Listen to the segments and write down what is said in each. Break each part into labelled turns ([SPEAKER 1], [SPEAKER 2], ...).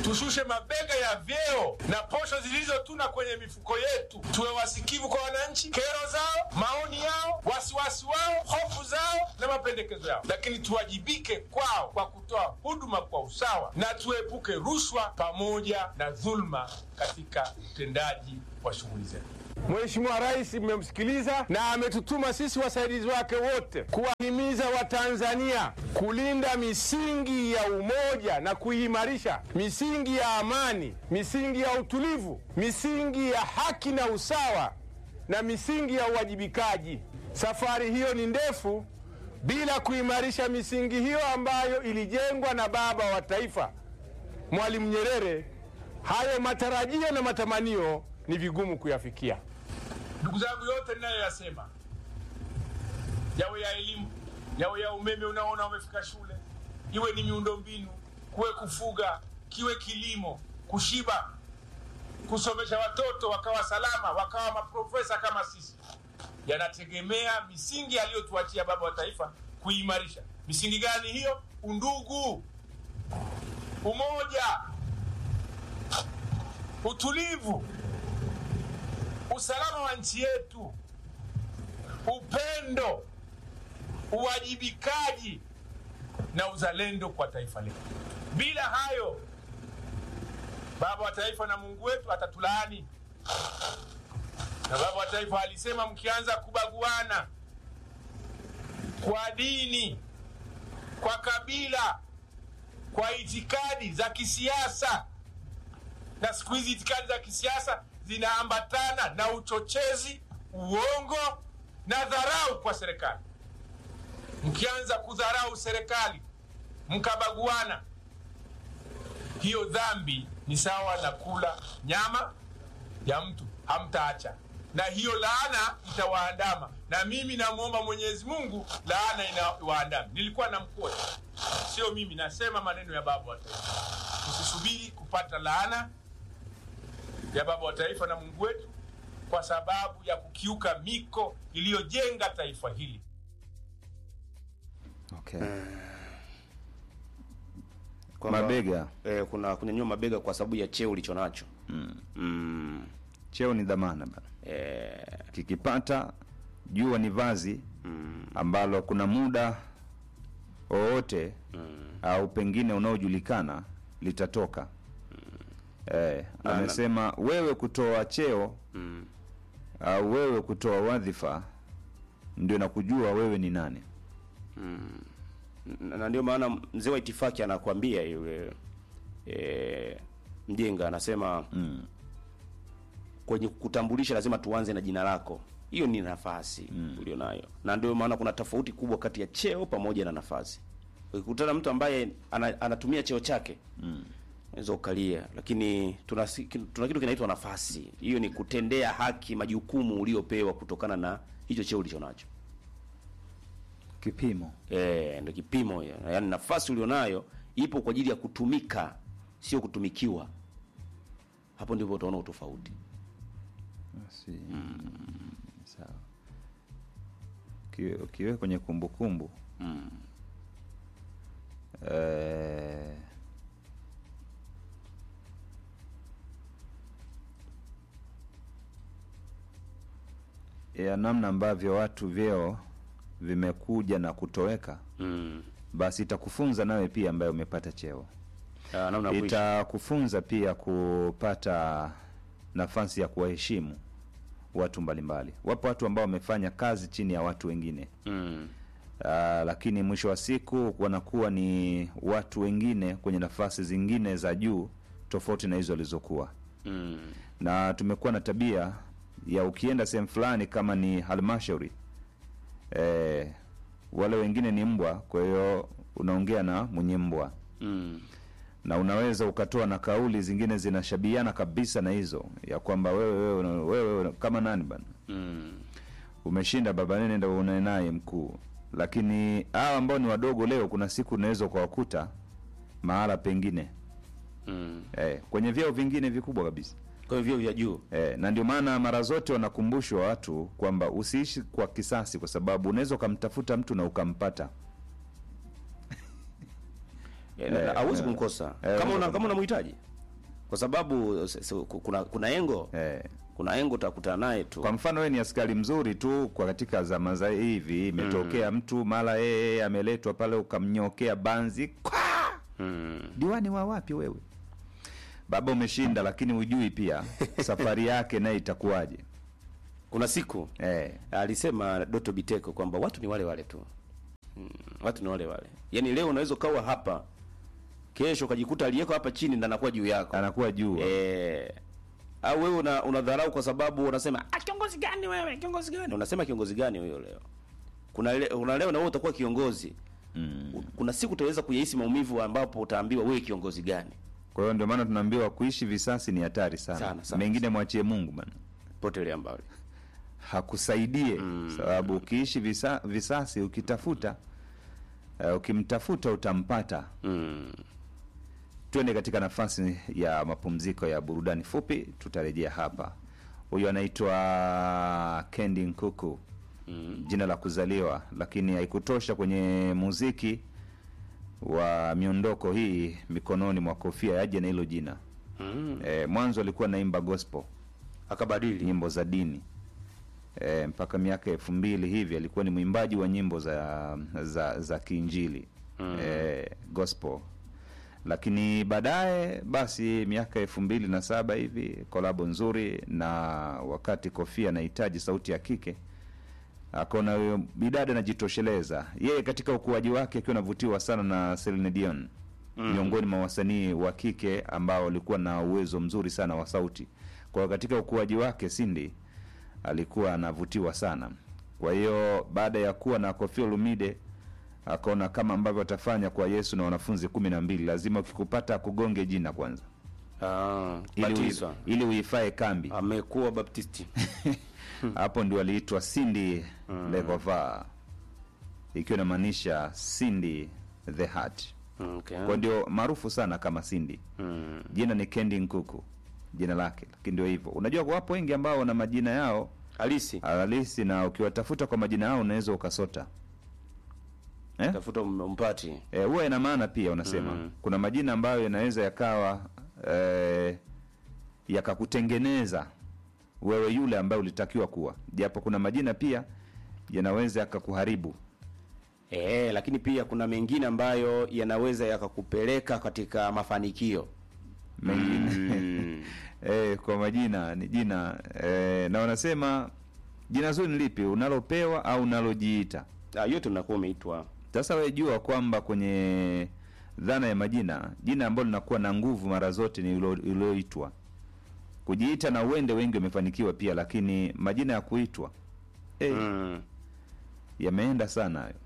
[SPEAKER 1] tushushe mabega ya vyeo na posho zilizotuna kwenye mifuko yetu, tuwe wasikivu kwa wananchi, kero zao, maoni yao, wasiwasi wao, hofu zao na mapendekezo yao, lakini tuwajibike kwao kwa kutoa huduma kwa usawa na tuepuke rushwa pamoja na dhulma katika utendaji wa shughuli zetu. Mheshimiwa Rais mmemsikiliza na ametutuma sisi wasaidizi wake wote kuwahimiza Watanzania kulinda misingi ya umoja na kuimarisha misingi ya amani, misingi ya utulivu, misingi ya haki na usawa na misingi ya uwajibikaji. Safari hiyo ni ndefu bila kuimarisha misingi hiyo ambayo ilijengwa na baba wa taifa Mwalimu Nyerere. Hayo matarajio na matamanio ni vigumu kuyafikia. Ndugu zangu, yote ninayoyasema, yawe ya elimu, yawe ya umeme unaona umefika shule, iwe ni miundombinu, kuwe kufuga, kiwe kilimo, kushiba, kusomesha watoto wakawa salama, wakawa maprofesa kama sisi, yanategemea misingi aliyotuachia baba wa taifa kuimarisha. Misingi gani hiyo? Undugu, umoja, utulivu, usalama wa nchi yetu, upendo, uwajibikaji na uzalendo kwa taifa letu. Bila hayo, baba wa taifa na Mungu wetu atatulaani. Na baba wa taifa alisema, mkianza kubaguana kwa dini, kwa kabila, kwa itikadi za kisiasa, na siku hizi itikadi za kisiasa zinaambatana na uchochezi, uongo na dharau kwa serikali. Mkianza kudharau serikali, mkabaguana, hiyo dhambi ni sawa na kula nyama ya mtu, hamtaacha na hiyo laana itawaandama, na mimi namwomba Mwenyezi Mungu laana inawaandama. Nilikuwa na mkoa, sio mimi, nasema maneno ya baba wa taifa. Tusisubiri kupata laana ya baba wa taifa na Mungu wetu kwa sababu ya kukiuka miko iliyojenga taifa hili.
[SPEAKER 2] Okay.
[SPEAKER 3] Kwamba,
[SPEAKER 2] Mabega.
[SPEAKER 3] eh, kuna kunyanyua mabega kwa sababu ya cheo ulicho nacho mm.
[SPEAKER 2] Cheo ni dhamana bana.
[SPEAKER 3] Eh,
[SPEAKER 2] Kikipata jua ni vazi ambalo kuna muda wowote au pengine unaojulikana litatoka. Eh,
[SPEAKER 3] Na-
[SPEAKER 2] amesema wewe kutoa cheo au wewe kutoa wadhifa ndio nakujua wewe ni nani.
[SPEAKER 3] na na ndio maana mzee wa itifaki anakwambia yule e, mjenga anasema
[SPEAKER 2] Mm.
[SPEAKER 3] kwenye kutambulisha lazima tuanze na jina lako. Hiyo ni nafasi ulionayo, na ndio maana kuna tofauti kubwa kati ya cheo pamoja na nafasi. Ukikutana mtu ambaye ana, anatumia cheo chake unaweza ukalia, lakini tuna, si- tuna kitu kinaitwa nafasi. Hiyo ni kutendea haki majukumu uliopewa kutokana na hicho cheo ulicho nacho.
[SPEAKER 2] Kipimo.
[SPEAKER 3] Eh, ndio kipimo hiyo. Yaani nafasi ulionayo ipo kwa ajili ya kutumika, sio kutumikiwa. Hapo ndipo utaona utofauti.
[SPEAKER 2] Si. Sawa. Ukiwe- Ukiwe kwenye kumbukumbu eh, ya namna ambavyo watu vyeo vimekuja na kutoweka,
[SPEAKER 3] Mm.
[SPEAKER 2] basi itakufunza nawe pia ambaye umepata cheo
[SPEAKER 3] Ah, namna ya kuishi.
[SPEAKER 2] itakufunza pia kupata nafasi ya kuwaheshimu watu mbalimbali. Wapo watu ambao wamefanya kazi chini ya watu wengine
[SPEAKER 3] Mm.
[SPEAKER 2] Ah, lakini mwisho wa siku wanakuwa ni watu wengine kwenye nafasi zingine za juu tofauti na hizo walizokuwa,
[SPEAKER 3] Mm.
[SPEAKER 2] na tumekuwa na tabia ya ukienda sehemu fulani kama ni halmashauri eh, wale wengine ni mbwa, kwa hiyo unaongea na mwenye mbwa
[SPEAKER 3] Mm.
[SPEAKER 2] na unaweza ukatoa na kauli zingine zinashabiana kabisa na hizo ya kwamba wewe wewe, una- wewe, wewe kama nani bana
[SPEAKER 3] Mm.
[SPEAKER 2] umeshinda baba nene ndo unae naye mkuu lakini hawa ambao ni wadogo leo kuna siku unaweza ukawakuta mahala pengine
[SPEAKER 3] Mm.
[SPEAKER 2] eh, kwenye vyeo vingine vikubwa kabisa
[SPEAKER 3] Kwa hivyo vya juu.
[SPEAKER 2] eh, na ndio maana mara zote wanakumbushwa watu kwamba usiishi kwa kisasi kwa sababu unaweza ukamtafuta mtu na ukampata
[SPEAKER 3] Eh, na- na- hauwezi
[SPEAKER 2] eh,
[SPEAKER 3] kumkosa.
[SPEAKER 2] eh,
[SPEAKER 3] Kama una
[SPEAKER 2] unaweza
[SPEAKER 3] kama unamhitaji. kwa sababu s- s- kuna kuna engo
[SPEAKER 2] eh.
[SPEAKER 3] kuna engo utakutana naye tu
[SPEAKER 2] Kwa mfano wewe ni askari mzuri tu kwa katika zama za hivi, imetokea mtu mara yeye ameletwa pale ukamnyokea banzi kwa
[SPEAKER 3] mm.
[SPEAKER 2] diwani wa wapi wewe? Baba umeshinda, lakini hujui pia safari yake naye itakuwaje.
[SPEAKER 3] kuna siku
[SPEAKER 2] Eh,
[SPEAKER 3] alisema Doto Biteko kwamba watu ni wale wale tu mm, watu ni wale wale yaani leo unaweza ukawa hapa kesho ukajikuta aliyeko hapa chini ndo anakuwa juu yako
[SPEAKER 2] anakuwa juu
[SPEAKER 3] eh, au wewe una unadharau kwa sababu unasema ah, kiongozi gani wewe kiongozi gani unasema kiongozi gani huyo leo kuna le, kuna leo na wewe utakuwa kiongozi
[SPEAKER 2] mm.
[SPEAKER 3] kuna siku utaweza kuyahisi maumivu ambapo utaambiwa wewe kiongozi gani
[SPEAKER 2] Kwa hiyo ndio maana tunaambiwa kuishi visasi ni hatari sana,
[SPEAKER 3] Sana, sana,
[SPEAKER 2] mengine mwachie Mungu bana,
[SPEAKER 3] potelea mbali
[SPEAKER 2] hakusaidie sababu ukiishi visa, visasi ukitafuta uh, ukimtafuta utampata.
[SPEAKER 3] mm.
[SPEAKER 2] Twende katika nafasi ya mapumziko ya burudani fupi, tutarejea hapa. Huyu anaitwa Kendi Nkuku
[SPEAKER 3] Mm.
[SPEAKER 2] jina la kuzaliwa, lakini haikutosha kwenye muziki wa miondoko hii mikononi mwa Kofia yaje na hilo jina
[SPEAKER 3] Mm.
[SPEAKER 2] e, mwanzo alikuwa naimba gospel
[SPEAKER 3] akabadili
[SPEAKER 2] nyimbo za dini e, mpaka miaka elfu mbili hivi alikuwa ni mwimbaji wa nyimbo za za, za kiinjili
[SPEAKER 3] Mm.
[SPEAKER 2] e, gospel lakini baadaye basi miaka elfu mbili na saba hivi kolabo nzuri na wakati kofia anahitaji sauti ya kike akaona huyo bidada anajitosheleza yeye katika ukuaji wake akiwa anavutiwa sana na Celine Dion
[SPEAKER 3] Mm.
[SPEAKER 2] miongoni mwa wasanii wa kike ambao walikuwa na uwezo mzuri sana wa sauti kwa hiyo katika ukuaji wake Cindy alikuwa anavutiwa sana kwa hiyo baada ya kuwa na Koffi Olomide akaona kama ambavyo atafanya kwa Yesu na wanafunzi kumi na mbili lazima ukikupata akugonge jina kwanza
[SPEAKER 3] ah,
[SPEAKER 2] ili, ui-
[SPEAKER 3] batizwa
[SPEAKER 2] ili uifae kambi
[SPEAKER 3] amekuwa baptisti
[SPEAKER 2] hapo ndio aliitwa Cindy
[SPEAKER 3] Mm.
[SPEAKER 2] Legova ikiwa inamaanisha Cindy the Heart
[SPEAKER 3] okay.
[SPEAKER 2] kwa ndio maarufu sana kama Cindy
[SPEAKER 3] mm.
[SPEAKER 2] jina ni Kendi Nkuku jina lake lakini ndio hivyo unajua wapo wengi ambao wana majina yao
[SPEAKER 3] halisi
[SPEAKER 2] halisi na ukiwatafuta kwa majina yao unaweza ukasota eh?
[SPEAKER 3] tafuta mpati
[SPEAKER 2] Eh, huwa ina maana pia unasema
[SPEAKER 3] Mm.
[SPEAKER 2] kuna majina ambayo yanaweza yakawa eh, yakakutengeneza wewe yule ambaye ulitakiwa kuwa japo kuna majina pia yanaweza yakakuharibu
[SPEAKER 3] e, lakini pia kuna mengine ambayo yanaweza yakakupeleka katika mafanikio
[SPEAKER 2] mengine
[SPEAKER 3] mm.
[SPEAKER 2] eh, kwa majina ni jina eh, na wanasema jina zuri ni lipi unalopewa au unalojiita
[SPEAKER 3] ah, yote unakuwa umeitwa
[SPEAKER 2] sasa wewe jua kwamba kwenye dhana ya majina jina ambalo linakuwa na nguvu mara zote ni ulo- ulioitwa kujiita na uende wengi wamefanikiwa pia lakini majina ya kuitwa eh,
[SPEAKER 3] mm.
[SPEAKER 2] yameenda sana hayo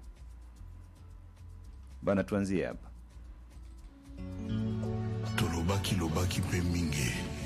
[SPEAKER 2] bana tuanzie hapa
[SPEAKER 4] tolobaki lobaki mpe mingi